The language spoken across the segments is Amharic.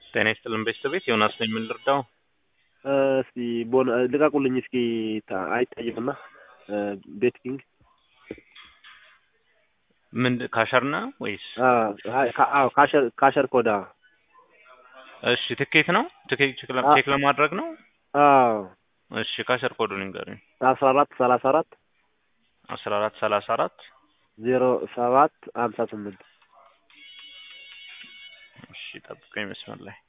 ጤና ይስጥልን ቤተሰቤት ዮናስ ነኝ። ምን ልርዳው? እስቲ ቦን ልቀቁልኝ እስኪ ታ- አይታይምና ቤት ኪንግ ምን ካሸርና ወይስ? አዎ ካሸር ካሸር ኮዳ እሺ ትኬት ነው ትኬት ቼክ ለ- አ- ቼክ ለማድረግ ነው። አዎ እሺ ካሸር ኮዱን ንገሩኝ። አስራ አራት ሰላሳ አራት አስራ አራት ሰላሳ አራት ዜሮ ሰባት ሀምሳ ስምንት እሺ ጠብቀኝ መስመር ላይ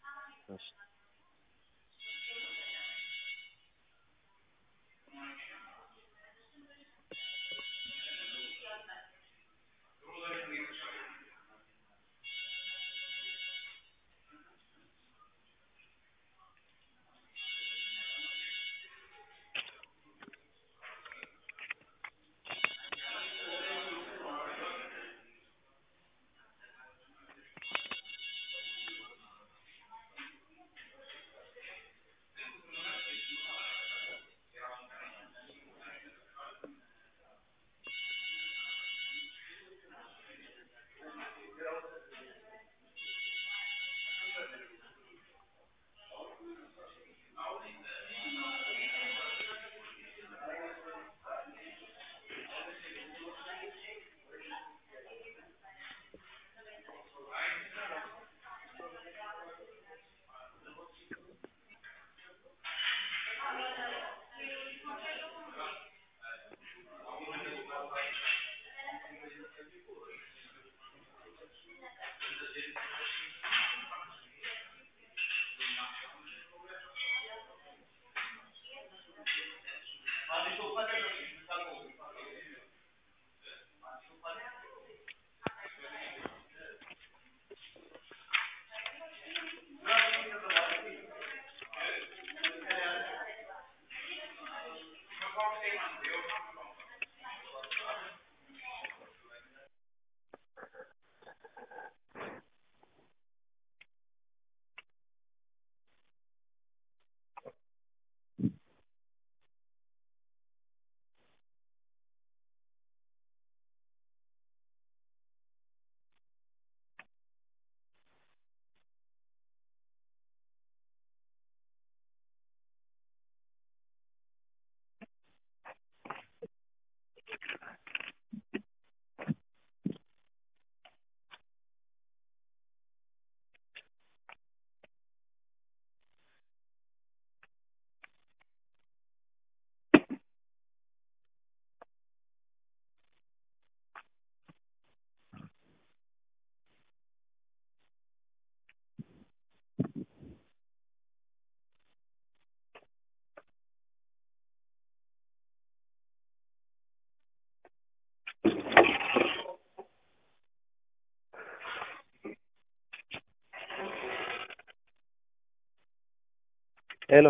ሄሎ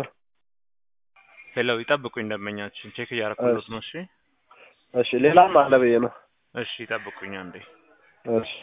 ሄሎ ይጠብቁኝ ደንበኛችን ቼክ እያረኩለት ነው። እሺ እሺ ሌላም አለ ብዬ ነው እሺ ይጠብቁኝ አንዴ እሺ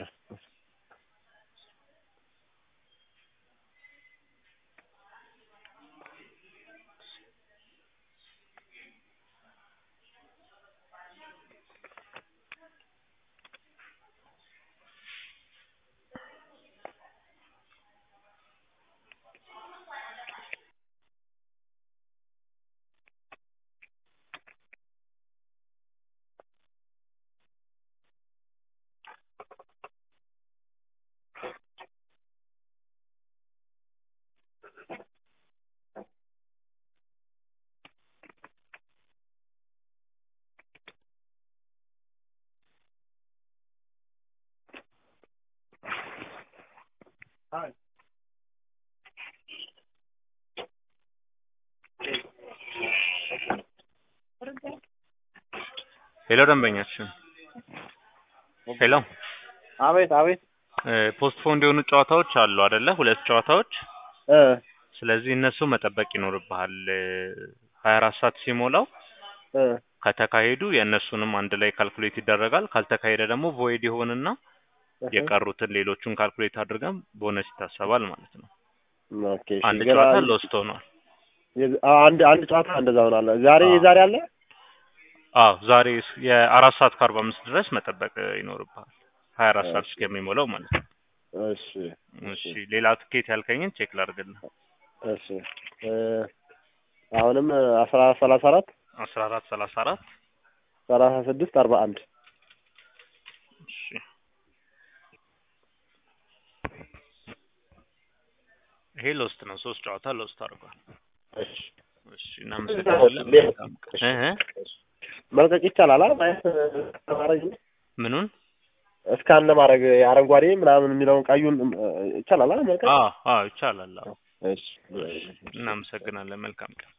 ሄሎ ደንበኛችን ሄሎ አቤት አቤት ፖስት ፎንድ የሆኑ ጨዋታዎች አሉ አይደለ? ሁለት ጨዋታዎች እ ስለዚህ እነሱ መጠበቅ ይኖርብሃል። ሀያ አራት ሰዓት ሲሞላው እ ከተካሄዱ የእነሱንም አንድ ላይ ካልኩሌት ይደረጋል። ካልተካሄደ ደግሞ ቮይድ ይሆንና የቀሩትን ሌሎቹን ካልኩሌት አድርገን ቦነስ ይታሰባል ማለት ነው። ኦኬ እሺ አንድ ገና ጨዋታ ሎስት ሆኗል። የዝ- አዎ፣ አንድ አንድ ጨዋታ እንደዛ ሆናለ። ዛሬ አዎ። ዛሬ አለ አዎ ዛሬ የአራት ሰዓት ከአርባ አምስት ድረስ መጠበቅ ይኖርብሃል። ሀያ አራት ሰዓት እሺ። እስከሚሞላው ማለት ነው። እሺ እሺ ሌላ ትኬት ያልከኝን ቼክ ላድርግልህ። እሺ እ አሁንም አስራ ሰላሳ አራት አስራ አራት ሰላሳ አራት ሰላሳ ስድስት አርባ አንድ እሺ ይሄ ሎስት ነው። ሶስት ጨዋታ ሎስት አድርጓል። እሺ እሺ እናመሰግናለን። መልካም ቀን። እህ መልቀቅ ይቻላል አ ማየት ማድረግ ምኑን? እስካን ለማድረግ አረንጓዴ ምናምን የሚለውን ቀዩን እ፣ ይቻላል አ መልቀቅ አዎ አዎ ይቻላል። አዎ እሺ እናመሰግናለን። መልካም ቀን።